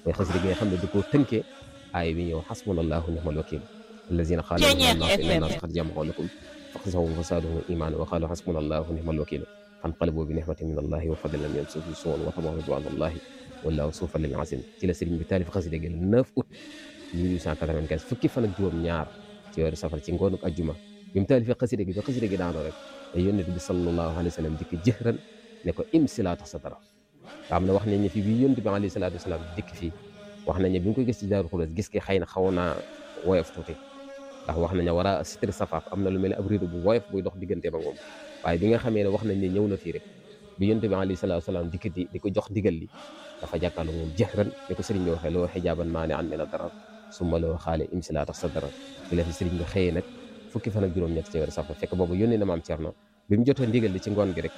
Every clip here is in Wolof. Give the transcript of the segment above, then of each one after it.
mooy xasida gi nga xam ne da koo tënkee aaya bi ñëw xasbunallahu ni'mal wakil allazina qaalu inna naas qad jama'u lakum faxshawhum fazaadahum iimaanan wa qaalu xasbunallahu ni'mal wakil fanqalabu bi ni'matin min allahi wa fadlin lam yamsashum suu'un wa tabi'u ridwaanallahi wallaahu zu fadlin aziim ci la sëriñ bi taalif xasida gi le 9 août 1895 fukki fan ak juróom ñaar ci weeru safar ci ngoonu ajjuma bi mu taalifee xasida gi ba xasida gi daanoo rek te yónnent bi sallallahu alayhi wa sallam dikk jëhran ne ko im si laa tax sa dara nga xam ne wax nañ ne fii bi yónnent bi alayhi salaatu wasalaam dikk fii wax nañ ne bi ñu koy gis ci Daaru Xudoos gis ki xëy na xawoon naa woyof tuuti ndax wax nañ ne war a sitri safaaf am na lu mel ne ab rido bu woyof buy dox diggante ba moom waaye bi nga xamee ne wax nañ ne ñëw na fii rek bi yónnent bi alayhi salaatu wasalaam dikk di di ko jox digal li dafa jàkkaarloo moom jëhran ni ko sëriñ bi waxee loo xijaaban maa ne an mina darar summa loo xaale im si laa tax sa dara ci la fi sëriñ bi xëyee nag fukki fan ak juróom-ñett ci weeru safar fekk boobu yónnee na maam Cerno bi mu jotee ndigal li ci ngoon gi rek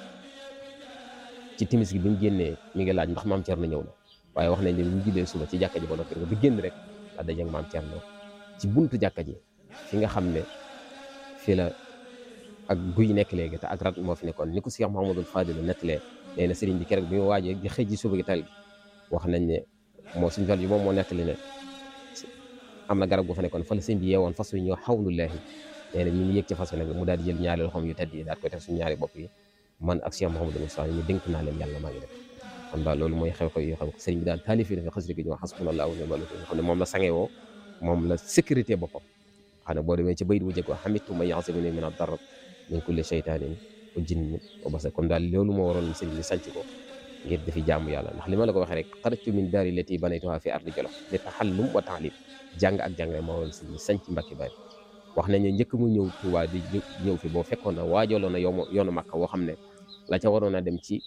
ci timis gi bi mu génnee mi ngi laaj ndax maam Cerno ñëw na waaye wax nañ ne bi mu jullee suba ci jàkka ji ba noppi bi génn rek la daje ak maam Cerno ci buntu jàkka ji fi nga xam ne fi la ak guy nekk léegi te ak rat moo fi nekkoon ni ko Cheikh Mouhamadul Fadil nettalee nee na sëriñ bi keroog bi mu waajee di xëy ji suba gi tal gi wax nañ ne moo suñu fal yi moom moo nettali ne am na garab gu fa nekkoon fa la sëñ bi yeewoon fas wi ñëw xawlullaahi nee na ñu ngi yëg ci fas wi nag mu daal di jël ñaari loxoom yu tedd yi daal koy teg suñu ñaari bopp yi man ak Cheikh Mouhamadou Moussa ñu dénk naa leen yàlla maa ngi def kon daal loolu mooy xew-xew yoo xam sëriñ bi daal taalif yi dafa xasida gi ñu wax xasbunallaahu wa ni'mal wakiil xam ne moom la sangewoo moom la sécurité boppam xam ne boo demee ci bayit bu jëkk wax xamitu man ya'simuni mina darr min kulli shaytaanin wa jinnin wa basar kon daal loolu moo waroon sëriñ bi sanc ko ngir dafi jaamu yàlla ndax li ma la ko waxee rek xarajtu min daari lati banaytuha fi ardi jolof li taxallum wa taalim jàng ak jàngale moo waroon sëriñ bi sanc Mbàkke Bari wax nañ ne njëkk mu ñëw Tuubaa di ñëw fi boo fekkoon na waajaloon na yoonu yoonu Makka woo xam ne la ca waroon a dem ci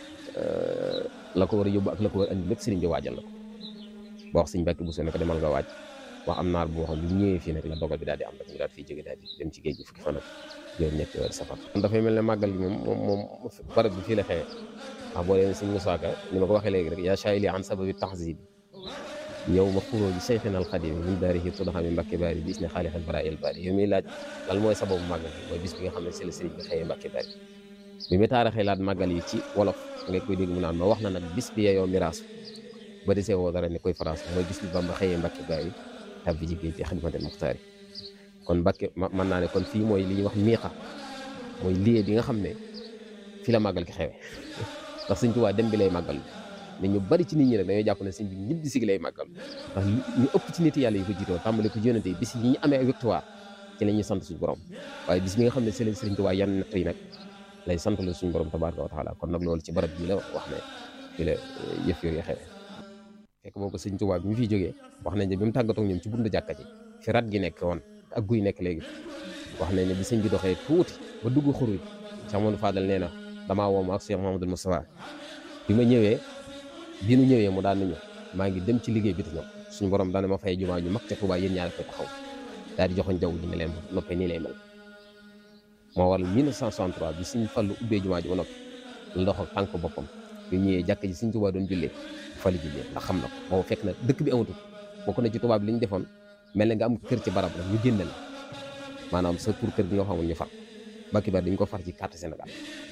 la ko war a yóbbu ak la ko war a andi lépp sëriñ bi waajal na ko ba wax sëriñ Mbàkke Buso ne ko demal nga waaj wax am naar bu waxoon bi mu ñëwee fii nag la dogal bi daal di am rek ñu daal fiy jóge daal di dem ci géej gi fukki fan ak juróom ñetti weer safar kon dafay mel ne màggal gi moom moom moom barab bi fii la xewee ndax boo demee sëriñ Musaa Ka ni ma ko waxee léegi rek yaa saa'ili an sababi tahzib yow ma xuróoji seyxina alxadim min daarihi tudxami Mbàkke Bari bis ne xaalixal bara el bari yow miy laaj lan mooy sababu màggal bi mooy bis bi nga xam ne c'est le sëriñ bi xëyee Mbàkke Bari bi mu taaraxee laat màggal yi ci wolof nga koy dégg mu naan ma wax na nag bis bi yeyoo miraas ba desee woo dara ne koy France mooy bis bi Bamba xëyee Mbàkke Bari tab bi jigéen ci xidmatel muxtaari kon Mbàkke mën naa ne kon fii mooy li ñuy wax miiqa mooy lieu bi nga xam ne fi la màggal ki xewee ndax Sëñ Tuubaa dem bi lay màggal mais ñu bari ci nit ñi rek dañoo jàpp ne sëñ bi ñibbi si gi lay màggal ndax ñu ëpp ci nit yàlla yi ko jiitoo tàmbale ko yónnante yi bis yi ñu amee victoire ci la ñuy sant suñu borom waaye bis bi nga xam ne sëriñ Sëriñ Tuubaa yan natt yi nag lay sant la suñu borom tabaaraka wa taala kon nag loolu ci barab bii la wax ne fi la yëf yooyu xewe fekk boobu Sëriñ Tuubaa bi mu fiy jógee wax nañ ne bi mu tàggatoo ñoom ci buntu jàkka ji fi rat gi nekk woon ak guy nekk léegi wax nañ ne bi sëñ bi doxee tuuti ba dugg xur wi Cheikh Mamadou Fadal nee na damaa woo ak Cheikh Mamadou Moustapha bi ma ñëwee bi nu ñëwee mu daan nañu maa ngi dem ci liggéey bi te ñëw suñu borom daane ma fay jumaa ju mag ca Tuubaa yéen ñaar koy taxaw daal di joxoñ jaww ji ne leen noppee nii lay mel moo waral 1963 bi suñ fallu ubbee jumaa ji ba noppi la dox ak tànk boppam bi ñëwee jàkk ji suñ Tuubaa doon jullee fali jullee ndax xam na ko boobu fekk na dëkk bi amatul bokk na ci Tuubaa bi li ñu defoon mel na nga am kër ci barab rek ñu génne la maanaam sa pour kër gi nga xamul ñu far Mbàkke Bari dañ ko far ci carte Sénégal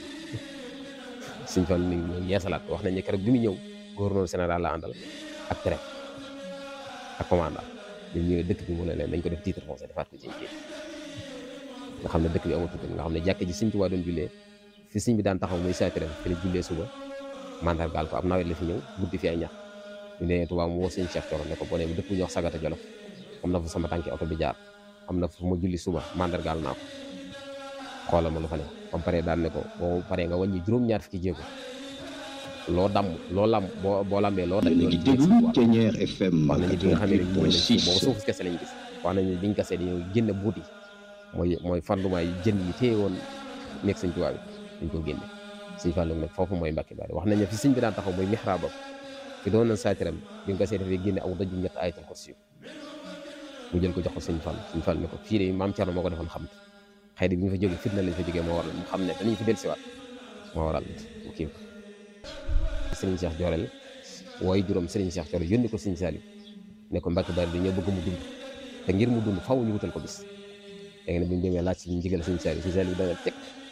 suñ fan ni ñu yeesalaat wax nañ ne keroog bi mu ñëw gouverneur général la àndal ak préfet ak commandant ñu ñëwee dëkk bi mu ne leen dañ ko def titre foncier defaat ko ci kii nga xam ne dëkk bi amatul nga xam ne jàkk ji Sëñ Tuubaa doon jullee fi sëñ bi daan taxaw muy saatiram fi la jullee suba mandargaal ko ab nawet la fi ñëw guddi fi ay ñax ñu nee Tuubaa mu woo sëñ Cheikh Thioro ne ko boo demee dëkk bu ñuy wax Sagata Jolof am na fa sama tànki oto bi jaar am na fu ma julli suba mandargaal naa ko xoolal ma lu fa ne ba mu paree daan ne ko boo paree nga wàññi juróom-ñaar fukki jéego loo damm loo lam boo boo lambee loo daj léegi déglu Thiéniere FM wax nañu bi nga xam ne ñu nañ boobu 88.6 suuf kese lañ gis wax nañu biñ gasee dañoo génne buut yi mooy mooy fanduma yi jën yi téye woon nekk sëñ Tuubaa bi dañ ko génne sëñ Fallu nag foofu mooy Mbàkke Bari wax nañ ne fi sëñ bi daan taxaw mooy mihraabam fi doon na saatiram bi nga gasee dafay génne aw daju ñett ayatul kursi mu jël ko jox ko sëñ Fall sëñ Fall ne ko fii de maam Cerno moo ko defoon xam xëy na bi ñu fa jógee fitna lañ fa jógee moo waral mu xam ne danañ fi dellusiwaat moo waral mu kii ko Serigne Cheikh Jorel wooy juróom Serigne Cheikh Jorel yónni ko Serigne Saliou ne ko Mbàkke Bari dañoo bëgg mu dund te ngir mu dund faw ñu wutal ko bis léegi nag bi ñu demee laaj si ndigal Serigne Saliou Serigne Saliou dana teg